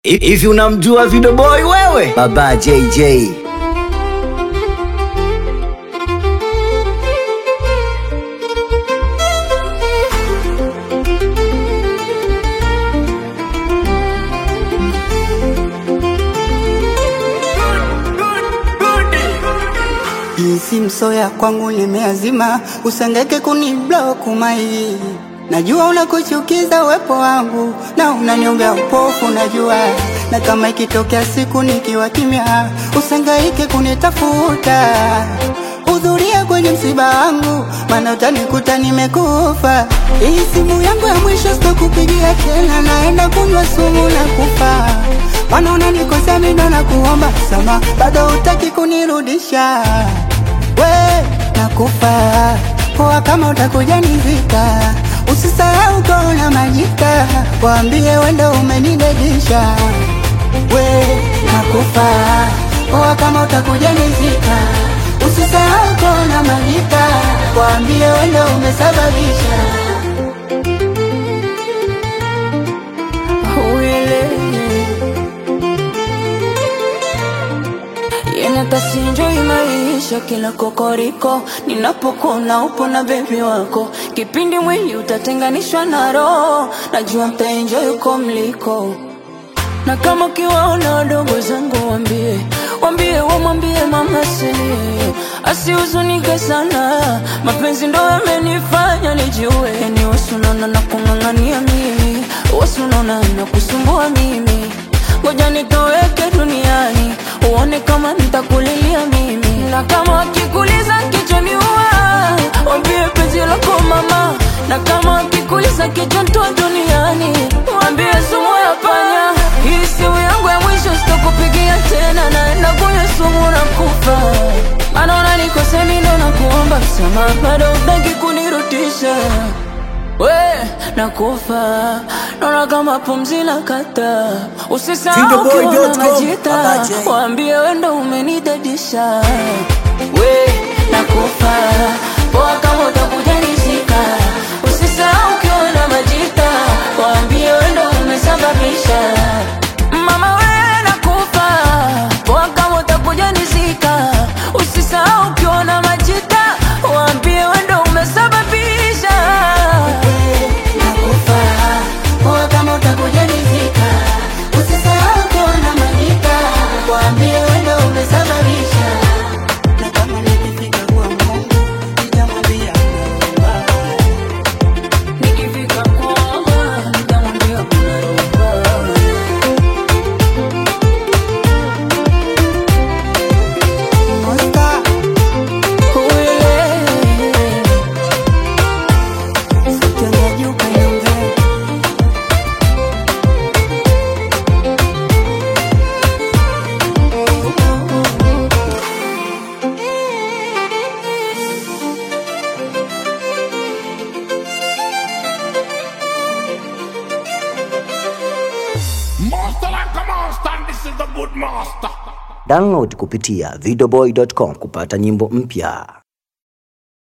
Hivi unamjua Video Boy wewe? Baba JJ. Jinsi msoya kwangu nimeazima, usengeke kuniblock mai. Najua unakuchukiza uwepo wangu na unaniombea upofu, najua na kama ikitokea siku nikiwa kimya, usengaike kunitafuta. Hudhuria kwenye msiba wangu, maana utanikuta nimekufa. Hii simu yangu ya mwisho sitakupigia tena, naenda kunywa sumu na kufa. Maana unanikosea mimi ndo nakuomba sama, bado hutaki kunirudisha we nakufa poa, kama utakuja nizika, usisahau kona majika, waambie wendo umenidedisha. We nakufa poa, kama utakuja nizika, usisahau kona majika, waambie wendo umesababisha Yenatasinjoi maisha kila kokoriko, ninapokona upo na bebi wako, kipindi mwili utatenganishwa na roho, najua mtaenjoy uko mliko na kama ukiwaona wadogo zangu wambie, wambie wamwambie mama silie, asihuzunike sana, mapenzi ndo yamenifanya nijue, yani wasunona na kung'ang'ania mimi, wasunona na kusumbua mimi, ngoja nitoweke duniani, uone kama nitakulilia mimi, na kama wakikuliza kichwani uwa, wambie penzi lako mama, na kama wakikuliza kichwa ntoa duniani, wambie sumu ya panya hii simu yangu ya mwisho sitakupigia tena, naenda kunywa sumu na kufa. Maana unanikosea mimi ndo nakuomba msamaha, bado hutaki kunirudisha. We nakufa, naona kama pumzi la kata. Usisahau ukiwa na Videoboy.com, majita, Baba J. waambie we ndo umenidadisha. We nakufa, poa kama utakuja nishika. Usisahau ukiwa na majita, waambie we ndo umesababisha. Mama we nakufa, poa kama utakuja nizika. Usisahau ukiwa na majita, waambie we ndo umesababisha. nakufa poa, kama utakuja nizika, usisahau kona majika, waambie wendo umesababisha. Na kama nikifika kwa Mungu nitamwambia naomba Nikifika kwamba nitamwambia kuna roho Mosta, sitenge juu kaniongee Master like a master, and this is the good master. Download kupitia videoboy.com kupata nyimbo mpya.